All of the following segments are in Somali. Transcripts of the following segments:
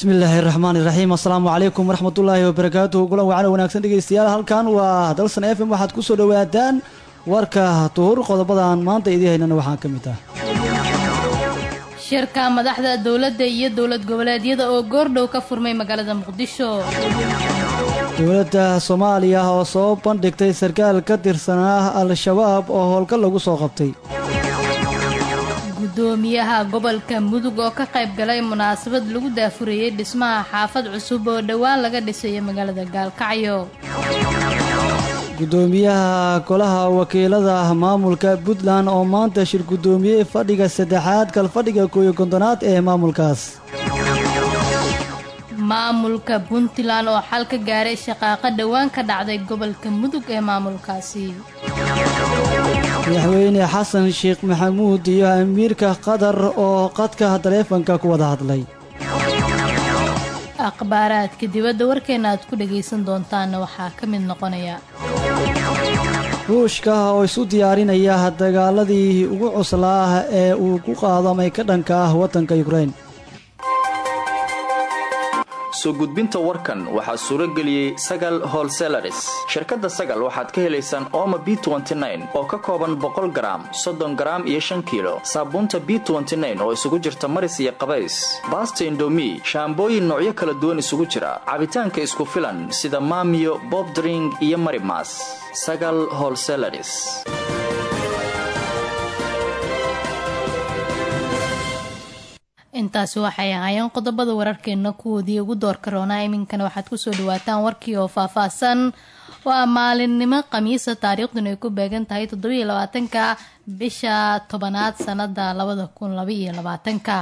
bismi illaahi raxmaan iraxiim assalaamu calaykum waraxmatullaahi wabarakaatuhu kulan wacana wanaagsan dhegeystayaal halkan waa dalsan f m waxaad ku soo dhowaataan warka tuhur qodobadan maanta idii haynana waxaa ka mid ah shirka madaxda dowladda iyo dowlad goboleedyada oo goordhow ka furmay magaalada muqdisho dowladda soomaaliya oo soo bandhigtay sarkaal ka tirsanaa al-shabaab oo howlgal lagu soo qabtay gudoomiyaha gobolka mudug oo ka qayb galay munaasabad lagu daafurayey dhismaha xaafad cusub oo dhowaan laga dhisayo magaalada gaalkacyo gudoomiyaha golaha wakiilada maamulka puntland oo maanta shir guddoomiyey fadhiga saddexaad kalfadhiga kooyo kontonaad ee maamulkaas maamulka puntland oo xal ka gaaray shaqaaqa dhowaan ka dhacday gobolka mudug ee maamulkaasi madaxweyne xasan sheekh maxamuud iyo amiirka qatar oo qadka taleefanka ku wada hadlay akhbaaraadka dibadda warkeena aad ku dhagaysan doontaanna waxaa ka mid noqonaya ruushka oo isu diyaarinaya dagaaladii ugu cuslaa ee uu ku qaadamay ka dhanka ah waddanka yukrain soo gudbinta warkan waxaa suuro geliyey sagal holselaris shirkadda sagal waxaad ka helaysaan ooma b oo ka kooban boqol garaam soddon garaam iyo shan kiilo saabuunta b oo isugu jirta maris iyo qabays baasta indomi shaambooyin noocyo kala duwan isugu jira cabitaanka isku filan sida maamiyo bobdring iyo marimas sagal holselaris intaasi waxay ahaayeen qodobada wararkeena kuwoodii ugu doorka roonaa iminkana waxaad kusoo dhawaataan warkii oo faahfaahsan waa maalinimo khamiisa taariikhduna ay ku beegan tahay toddobiiyo labaatanka bisha tobanaad sanada labada kun labaiyo labaatanka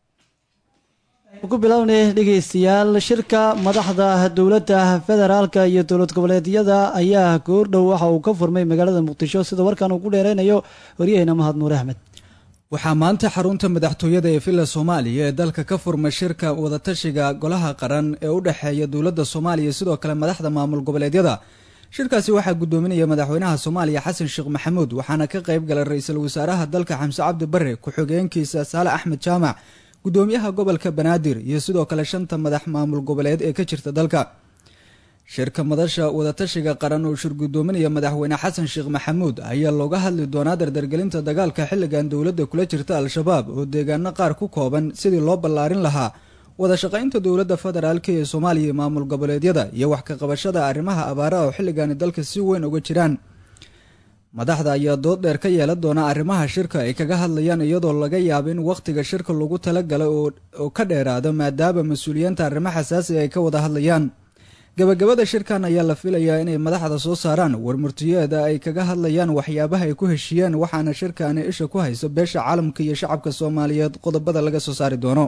ku bilownay dhegeystayaal shirka madaxda dowladda federaalka iyo dowlad goboleedyada ayaa goordhow waxa uu ka furmay magaalada muqdisho sida warkan uu ku dheereynayo waryaheena mahad nuur axmed waxaa maanta xarunta madaxtooyada ee villa soomaaliya ee dalka ka furmay shirka wadatashiga golaha qaran ee u dhexeeya dowladda soomaaliya sidoo kale madaxda maamul goboleedyada shirkaasi waxaa gudoominaya madaxweynaha soomaaliya xasan sheekh maxamuud waxaana ka qayb galay ra-iisul wasaaraha dalka xamse cabdi bare ku-xigeenkiisa saale axmed jaamac gudoomiyaha gobolka banaadir iyo sidoo kale shanta madax maamul goboleed ee ka jirta dalka shirka madasha wadatashiga qaran oo shir gudoominaya madaxweyne xasan sheekh maxamuud ayaa looga hadli doonaa dardargelinta dagaalka xilligan dowladda kula jirta al-shabaab oo deegaano qaar ku kooban sidii loo ballaarin lahaa wada shaqaynta dowladda federaalk ee soomaaliya iyo maamul goboleedyada iyo wax ka qabashada arrimaha abaaraha oo xilligani dalka si weyn uga jiraan madaxda ayaa dood dheer ka yeelan doona arrimaha shirka ay kaga hadlayaan iyadoo laga yaabo in wakhtiga shirka lagu talagalay oo ka dheeraado maadaama mas-uuliyiinta arrimo xasaasi ay ka wada hadlayaan gabagabada shirkan ayaa la filayaa inay madaxda soo saaraan warmurtiyeeda ay kaga hadlayaan waxyaabaha ay ku heshiiyeen waxaana shirkani isha ku hayso beesha caalamka iyo shacabka soomaaliyeed qodobada laga soo saari doono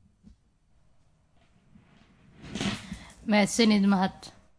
mahadsanid mahad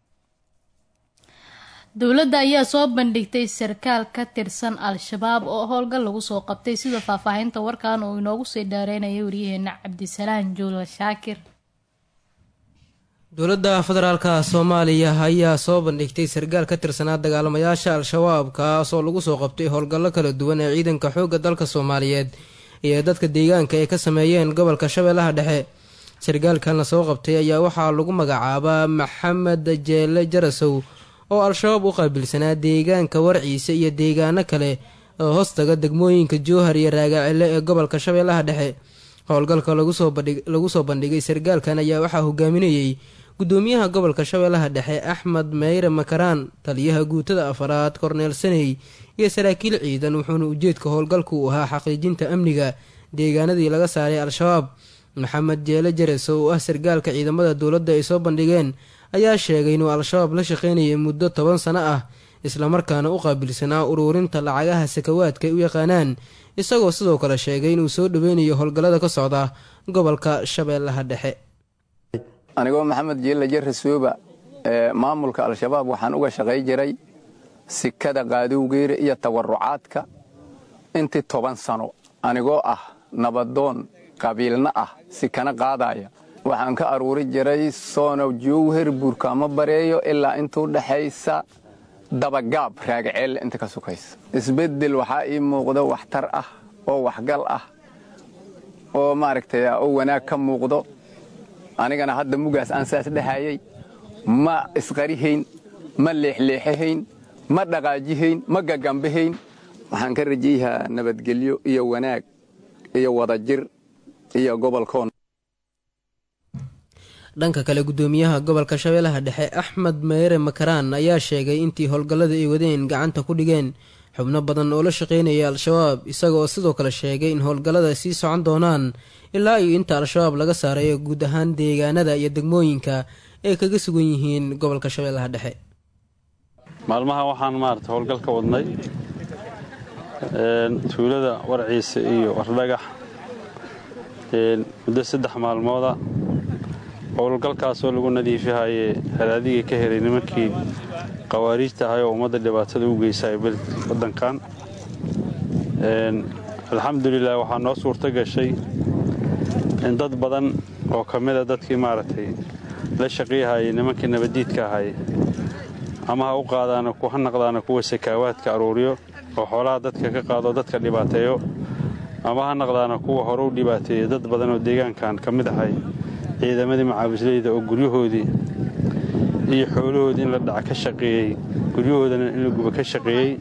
dowladda ayaa soo bandhigtay sarkaal ka tirsan al-shabaab oo howlgal lagu soo qabtay sida faahfaahinta warkan uu inoogu sii dheereynaya waryaheena cabdisalaan juula shaakir dowladda federaalka soomaaliya ayaa soo bandhigtay sarkaal ka tirsanaa dagaalamayaasha al-shabaab kaas oo lagu soo qabtay howlgallo kala duwan ee ciidanka xoogga dalka soomaaliyeed iyo dadka deegaanka ay ka sameeyeen gobolka shabeellaha dhexe sarkaalkan la soo qabtay ayaa waxaa lagu magacaabaa maxamed jeele jarasow oo al-shabaab u qaabilsanaa deegaanka warciise iyo deegaano kale oo hoostaga degmooyinka jowhar iyo raagacile ee gobolka shabeellaha dhexe howlgalka lagu soo bandhigay sarkaalkan ayaa waxaa hogaaminayey gudoomiyaha gobolka shabeellaha dhexe axmed meyre makaraan taliyaha guutada afaraad korneel saney iyo saraakiil ciidan wuxuuna ujeedka howlgalku u ahaa xaqiijinta amniga deegaanadii laga saaray al-shabaab maxamed jeele jares oo ah sarkaalka ciidamada dowladda ay soo bandhigeen ayaa sheegay inuu al-shabaab la shaqaynayay muddo toban sano ah islamarkaana u qaabilsanaa uruurinta lacagaha sakawaadka ay u yaqaanaan isagoo sidoo kale sheegay inuu soo dhoweynayo howlgallada ka socda gobolka shabeellaha dhexe anigoo maxamed jeelle jare sooba ee maamulka al-shabaab waxaan uga shaqay jiray sikada qaadowgeera iyo tawarucaadka intii toban sano anigoo ah nabadoon qabiilna ah sikana qaadaya waxaan ka aruuri jiray soonow jowher buurkaamo bareeyo ilaa intuu dhexaysa dabagaab raagaceelle inta ka sukaysa isbeddel waxaa ii muuqdo waxtar ah oo waxgal ah oo maaragtay oo wanaag ka muuqdo anigana hadda mugaas aan saas dhahayay ma isqarihayn ma leexleexahayn ma dhaqaajihayn ma gagambahayn waxaan ka rajayahaa nabadgelyo iyo wanaag iyo wadajir iyo gobolkoon dhanka kale gudoomiyaha gobolka shabeellaha dhexe axmed meere makaraan ayaa sheegay intii howlgallada ay wadeen gacanta ku dhigeen xubno badan oo la shaqeynaya al-shabaab isaga oo sidoo kale sheegay in howlgallada sii socon doonaan ilaa iyo inta al-shabaab laga saarayo guud ahaan deegaanada iyo degmooyinka ay kaga sugan yihiin gobolka shabeellaha dhexe maalmaha waxaan maarata howlgal ka wadnay tuulada warciisa iyo wardhagax muddo saddex maalmooda howlgalkaasoo lagu nadiifihaye haraadiga ka helay nimankii qawaariijta ahay oo ummadda dhibaatada u geysay waddankan alxamdulilah waxaa noo suurto gashay in dad badan oo ka mida dadkii maaragtay la shaqiyahayay nimankii nabaddiidka ahay ama ha u qaadaana ha naqdaana kuwa sakaawaadka aruuriyo oo xoolaha dadka ka qaado dadka dhibaateeyo ama ha naqdaana kuwa hore u dhibaateeya dad badan oo deegaankan ka mid ahay ciidamadii macaawisleyda oo guryahoodii iyo xoolahoodii in la dhaca ka shaqeeyey guryahoodana in la guba ka shaqeeyey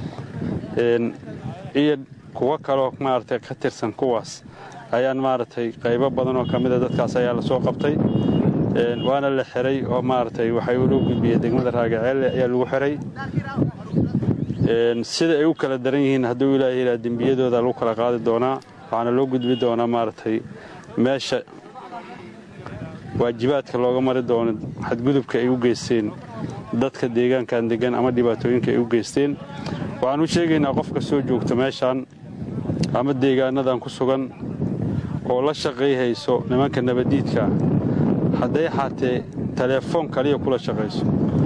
iyo kuwo kaloo maaragtay ka tirsan kuwaas ayaan maaragtay qaybo badan oo ka mida dadkaas ayaa la soo qabtay waana la xiray oo maaragtay waxay loo gudbiyey degmada raagaceelle ayaa lagu xiray sida ay u kala daran yihiin hadduu ilaaha yidhaha dembiyadooda lagu kala qaadi doonaa waxaana loo gudbi doonaa maaragtay meesha waajibaadka looga mari doono xadgudubka ay u geysteen dadka deegaankan deggan ama dhibaatooyinka ay u geysteen waxaan u sheegaynaa qofka soo joogta meeshaan ama deegaanadan ku sugan oo la shaqayhayso nimanka nabaddiidka hadday xaatee teleefoon kaliya kula shaqayso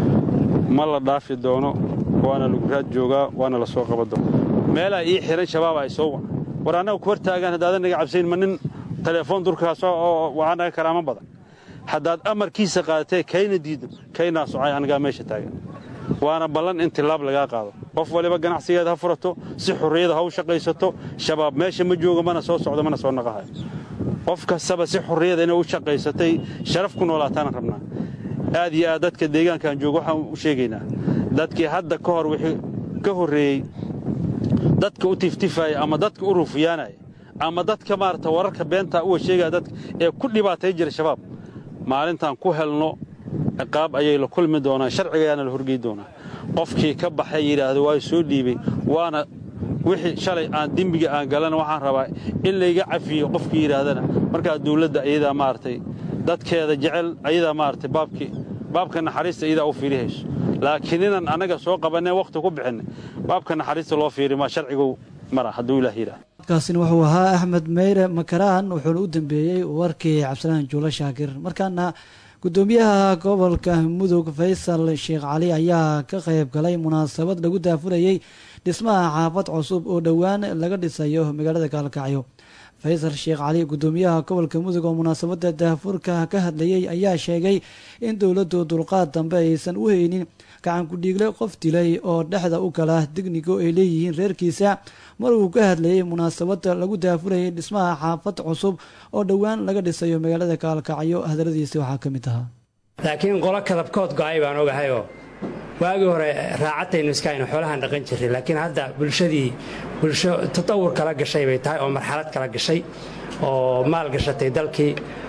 ma la dhaafi doono waana lagu raad joogaa waana la soo qaba doona meelaa ii xihan shabaab ay soo war annaga ku hortaagaan haddaadan naga cabsayn ma nin teleefoon durkaasoo oo waxaa naga karaama badan haddaad amarkiisa qaadatee kayna diido kaynaa socay anigaa meesha taagan waana ballan in tilaab lagaa qaado qof waliba ganacsigeeda ha furato si xurriyada ha u shaqaysato shabaab meesha ma joogo mana soo socdo mana soo naqahayo qof kastaba si xurriyada inay u shaqaysatay sharaf ku noolaataana rabnaa aad iyo aad dadka deegaankan jooga waxaan u sheegaynaa dadkii hadda ka hor wixii ka horreeyey dadka u tiftifaaya ama dadka u ruufiyaanaya ama dadka maarata wararka beentaa uwa sheegaya dadka ee ku dhibaatay jira shabaab maalintaan ku helno ciqaab ayay la kulmi doonaan sharcigayaana la horgey doonaa qofkii ka baxay yidhaahdo waa soo dhiibay waana wixii shalay aan dembiga aan galana waxaan rabaa in layga cafiyo qofkii yidhaahdana markaa dawladda ayadaa maaragtay dadkeeda jecel ayadaa maaragtay baabkii baabka naxariista iyadaa u fiirihayso laakiin inaan annaga soo qabanee wakhti ku bixinay baabka naxariista loo fiiri maa sharcigu mara hadduu ilaah yidhahdo kaasina wuxuu ahaa axmed meyre makaraan wuxuuna u dambeeyey warkii cabdisalaan juulo shaakir markaana gudoomiyaha gobolka mudug faysal sheekh cali ayaa ka qayb galay munaasabad lagu daafurayey dhismaha xaafad cusub oo dhowaan laga dhisayo magaalada gaalkacyo faysal sheekh cali gudoomiyaha gobolka mudug oo munaasabada daafurka ka hadlayey ayaa sheegay in dowladdu dulqaad dambe aysan u haynin gacan ku-dhiigle qof dilay oo dhexda u gala dignigo ay leeyihiin reerkiisa mar uu ka hadlayey munaasabada lagu daafurayay dhismaha xaafad cusub oo dhowaan laga dhisayo magaalada gaalkacyo hadaladiisi waxaa ka mid ahaa laakiin qolo kadabkood go-ay baan ogahayoo waagii hore raacataynu iskaynu xoolahaan dhaqan jirray laakiin hadda bulshadii bulsho tatawur kala gashay bay tahay oo marxalad kala gashay oo maal gashatay dalkii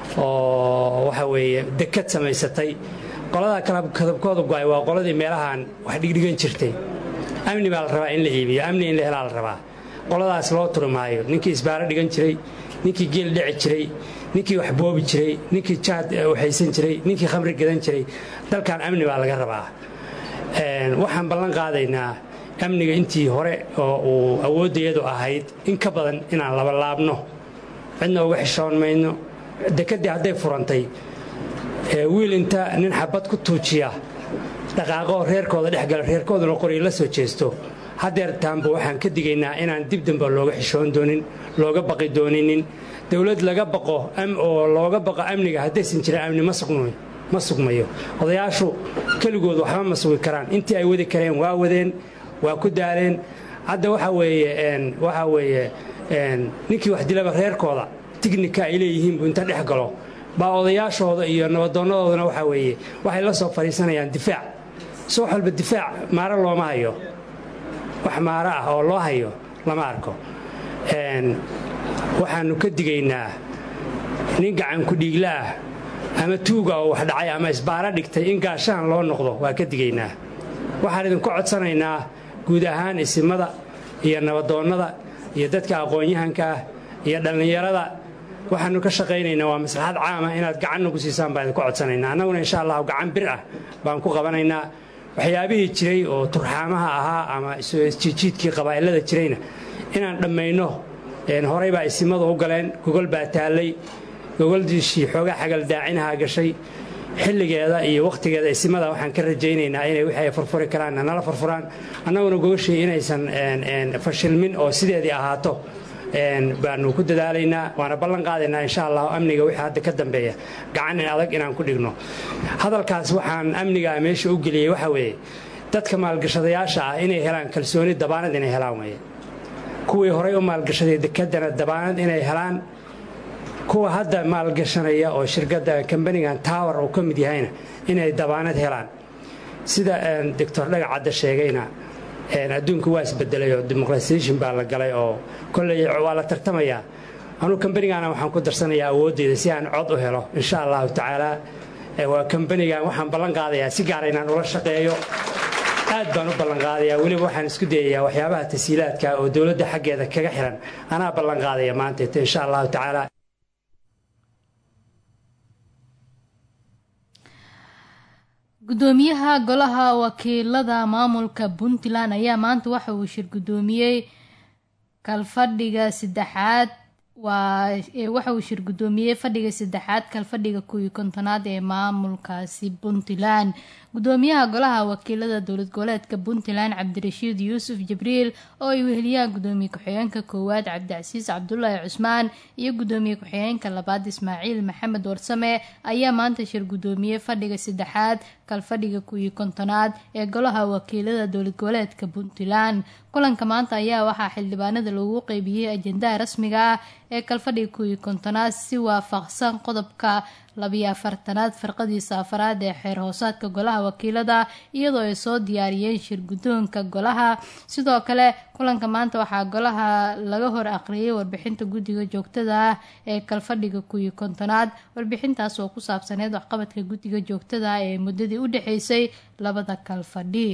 oo waxa weeye dekad samaysatay qoladaa kadabkooda go-ay waa qoladii meelahaan wax dhigdhigan jirtay amni baa la rabaa in la iibiyo amni in la helaa la rabaa qoladaas loo turi maayo ninkii isbaaro dhigan jiray ninkii geel dhici jiray ninkii wax boobi jiray ninkii jaad waxaysan jiray ninkii khamri gadan jiray dalkan amni baa laga rabaa waxaan ballan qaadaynaa amniga intii hore oo uu awooddayadu ahayd in ka badan inaan labalaabno cidna uga xishoon mayno dekeddii hadday furantay wiil inta nin xabad ku tuujiya dhaqaaqoo reerkooda dhex gala reerkooduna qoryo la soo jeesto hadeertaanba waxaan ka digaynaa inaan dib damba looga xishoon doonin looga baqi dooninin dowlad laga baqo oo looga baqo amniga haddaysan jirin amni ma sugmayo odayaashu keligood waxba ma sugi karaan intii ay wadi kareen waa wadeen waa ku daaleen hadda waxa weeye waxaa weeye ninkii wax dilaba reerkooda tignika ay leeyihiin buu inta dhex galo baa odayaashooda iyo nabadoonnadoodana waxaa weeye waxay la soo fadhiisanayaan difaac si wax walba difaac maaro looma hayo wax maaro ah oo loo hayo lama arko waxaannu ka digaynaa nin gacanku dhiigla ah ama tuuga oo wax dhacay ama isbaaro dhigtay in gaashaan loo noqdo waa ka digaynaa waxaan idinku codsanaynaa guud ahaan isimada iyo nabadoonnada iyo dadka aqoon-yahanka ah iyo dhallinyarada waxaannu ka shaqaynaynaa waa maslaxad caama inaad gacan nagu siisaan baan idinku codsanaynaa annaguna insha allahu gacan bir ah baan ku qabanaynaa waxyaabihii jiray oo turxaamaha ahaa ama isjiijiidkii qabaa'ilada jirayna inaan dhammayno horay baa isimadu u galeen gogol baa taallay gogoldiishii xoogaa xagaldaacinahaa gashay xilligeeda iyo wakhtigeeda isimada waxaan ka rajaynaynaa inay wixii ay furfuri karaanna nala furfuraan annaguna gogoshii inaysan fashilmin oo sideedii ahaato baanu ku dadaalaynaa waana ballan qaadaynaa insha allahu amniga wixii hadda ka dambeeya gacan in adag inaan ku dhigno hadalkaas waxaan amnigaa meesha u geliyey waxaa weeye dadka maalgashadayaasha ah inay helaan kalsooni dabaanad inay helaan weye kuwii horay u maalgashaday dekedana dabaanad inay helaan kuwa hadda maalgashanaya oo shirkadda kambanigan tower uu ka mid yahayna inay dabaanad helaan sida doctor dhagacadda sheegayna adduunku waa isbedelay oo dimuqrasiyeshin baa la galay oo kolley waa la tartamayaa anuu kambanigaana waxaan ku darsanayaa awooddeeda si aan cod u helo insha allahu tacaala waa kambanigan waxaan ballan qaadayaa si gaara inaan ula shaqeeyo aad baan u ballanqaadayaa weliba waxaan isku dayayaa waxyaabaha tasiilaadka oo dowladda xaggeeda kaga xiran anaa ballan qaadaya maanta insha allahu tacaala gudoomiyaha golaha wakiilada maamulka puntland ayaa maanta waxa uu shir gudoomiyey kalfadhiga saddexaad waa waxa uu shir gudoomiyey fadhiga saddexaad kalfadhiga kuwii kontonaad ee maamulkaasi puntland gudoomiyaha golaha wakiilada dowlad goboleedka puntland cabdirashiid yuusuf jibriil oo ay weheliyaan gudoomiye ku-xigeenka koowaad cabdicasiis cabdulaahi cusmaan iyo gudoomiye ku-xigeenka labaad ismaaciil maxamed warsame ayaa maanta shir gudoomiyey fadhiga saddexaad kalfadhiga kuwii kontonaad ee golaha wakiilada dowlad goboleedka puntland kulanka maanta ayaa waxaa xildhibaanada loogu qeybiyey ajendaha rasmiga ah ee kalfadhiga kuwii kontonaad si waafaqsan qodobka labiyo afartanaad farqadiisa afaraad ee xeer hoosaadka golaha wakiilada iyadoo ay soo diyaariyeen shir guddoonka golaha sidoo kale kulanka maanta waxaa golaha laga hor aqriyay warbixinta guddiga joogtada ah ee kalfadhiga kuwii kontonaad warbixintaas oo ku saabsaneyd waxqabadka guddiga joogtada ah ee muddadii u dhexeysay labada kalfadhi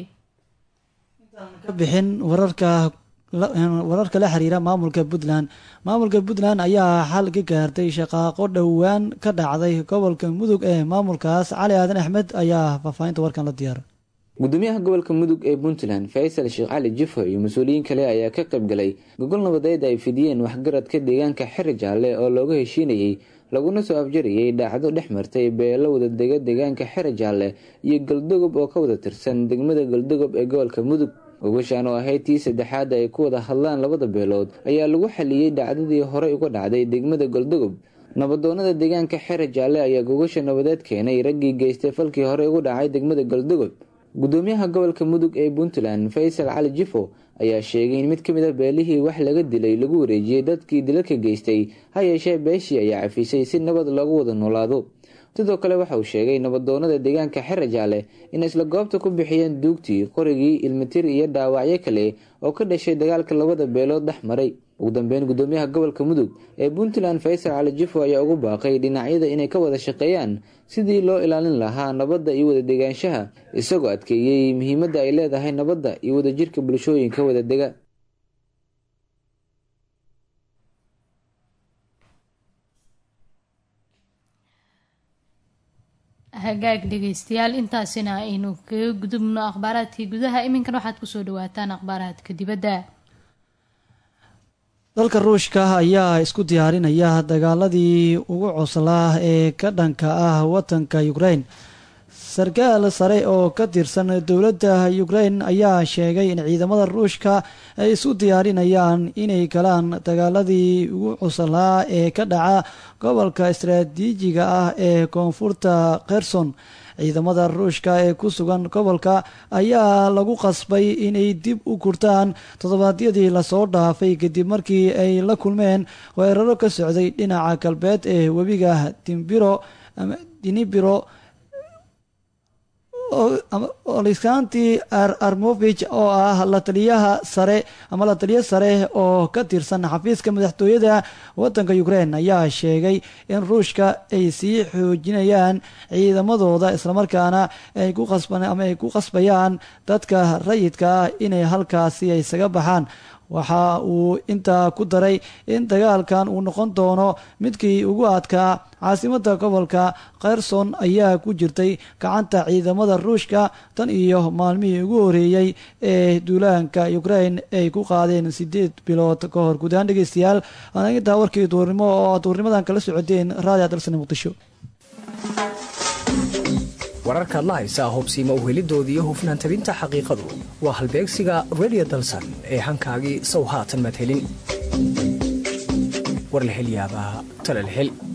ka bixin wararka wararka la xiriira maamulka puntland maamulka puntland ayaa xal ka gaartay shaqaaqo dhowaan ka dhacday gobolka mudug ee maamulkaas cali aadan axmed ayaa faahfaahinta warkan la diyaara gudoomiyaha gobolka mudug ee puntland faysal sheekh cali jifo iyo mas-uuliyiin kale ayaa ka qayb galay gogol nabadeed ay fidiyeen waxgaradka deegaanka xeri jaalle oo looga heshiinayey laguna soo afjarayay dhaacdo dhex martay beelo wada dega deegaanka xeri jaalle iyo galdogob oo ka wada tirsan degmada galdogob ee gobolka mudug gogashaan oo ahayd tii saddexaad ay ku wada hadlaan labada beelood ayaa lagu xaliyey dhacdadii horey uga dhacday degmada galdogob nabadoonada deegaanka xere jaalle ayaa gogasha nabadeed keenay raggii geystay falkii horey ugu dhacay degmada galdogob gudoomiyaha gobolka mudug ee puntland faysal cali jifo ayaa sheegay in mid ka mid a beelihii wax laga dilay lagu wareejiyey dadkii dilalka geystay ha yeeshee beeshii ayaa cafisay si nabad loogu wada noolaado sidoo kale waxa uu sheegay nabadoonada deegaanka xere jaalle in isla goobta ku bixiyeen duugtii qorigii ilmitir iyo dhaawacyo kale oo ka dhashay dagaalka labada beelood dhex maray ugu dambeyn gudoomiyaha gobolka mudug ee puntland faysal cali jifo ayaa ugu baaqay dhinacyada inay ka wada shaqeeyaan sidii loo ilaalin lahaa nabadda iyo wada degaanshaha isagoo adkeeyey muhiimadda ay leedahay nabadda iyo wadajirka bulshooyinka wada dega hagaag dhegeystayaal intaasina aynu kaga gudubno akhbaaraadkii gudaha iminkan waxaad kusoo dhawaataan akhbaaraadka dibadda dalka ruushka ayaa isku diyaarinaya dagaaladii ugu coslaa ee ka dhanka ah wadanka ukraine sarkaal sare oo ka tirsan dowladda ukrain ayaa sheegay in ciidamada ruushka ay isu diyaarinayaan inay galaan dagaaladii ugu cusalaa ee ka dhaca gobolka istaraatiijiga ah ee koonfurta kherson ciidamada ruushka ee ku sugan gobolka ayaa lagu qasbay inay dib u gurtaan toddobaadyadii lasoo dhaafay kadib markii ay la kulmeen weeraro ka socday dhinaca galbeed ee webiga dimbiro ama dinibiro olisanti armovich oo ah la taliyaha sare ama la taliyo sare oo ka tirsan xafiiska madaxtooyada wadanka ukrain ayaa sheegay in ruushka ay sii xoojinayaan ciidamadooda islamarkaana ay ku qasban ama ay ku qasbayaan dadka rayidka ah inay halkaasi isaga baxaan waxa uu intaa ku daray in dagaalkan uu noqon doono midkii ugu adkaa caasimada gobolka kherson ayaa ku jirtay gacanta ciidamada ruushka tan iyo maalmihii ugu horeeyey ee duulaanka ukrain ay ku qaadeen sideed bilood ka hor guud ahaan dhegeystayaal intaa warkii duurnimo oo aad duurnimadan kala socoteen raadi adalsane muqdisho wararkaad la haysaa hubsiima uhelidoodii hufnaan tabinta xaqiiqadu waa halbeegsiga redio dalsan ee hankaagii sow haatan maad helin war la hel yaabaa tale la hel